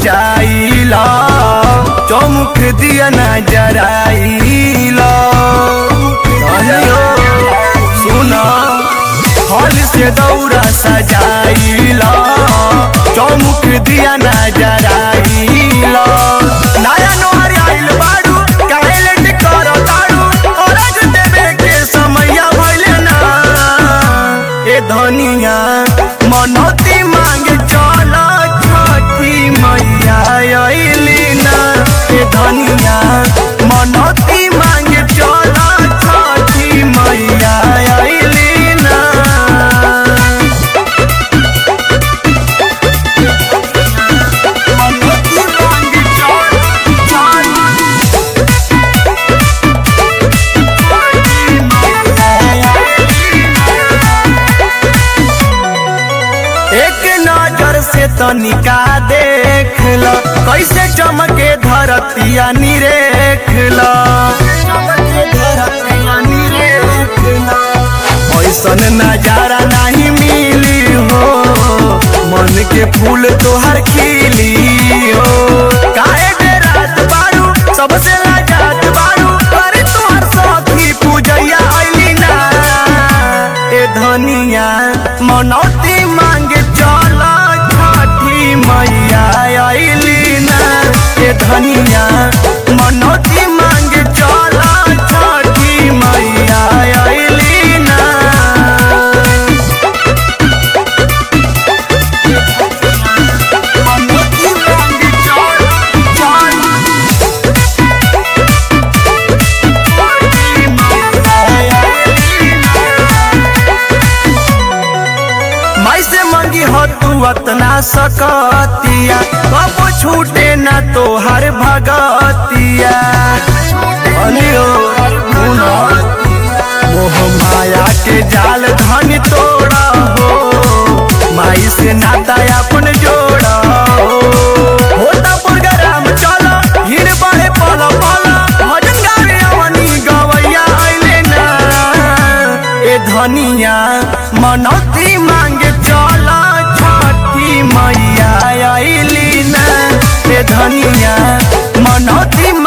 सजाइला चौमुख दिया न जराइला धनियो सुना फल से दौरा सजाइला चौमुख दिया न जराइला नया नोहर आइल बाड़ू काहे लेट करो ताड़ू औरज देवे के समैया भइले ना ए धनिया मनोती मांगे चल छठी मैया अइली ना ए धनिया मनोती मांगे चल छठी मैया अइली ना मनोती मांगे चल चल एक नजर से तनिका देख ल कैसे चमके धरतिया निरेख ल ऐसन नजारा नहीं मिली हो मन के फूल तोहर खिली हो काहे बेरात बारू सबसे लाजात बारू अरे तोहर साथी पूजैया आइली ना ए धनिया मनौती मांगे चल छठी मैया आइली ना ए धनिया मनौती मांगे चल छठी मैया आइली ना मनौती मांगे चल चल माई से मंगी हो तू अतना सकतिया कब छूटे ना तोहर भगतिया अनियो सुनो मोह माया के जाल धन तोड़ा हो माई से नाता अपन जोड़ा हो होता प्रोग्राम चला हिर बड़े पल पल भजन गावे अवनी गवैया आइले ना ए धनिया मनौती मांगे चल छठी मैया आइली ना ए धनिया मनौती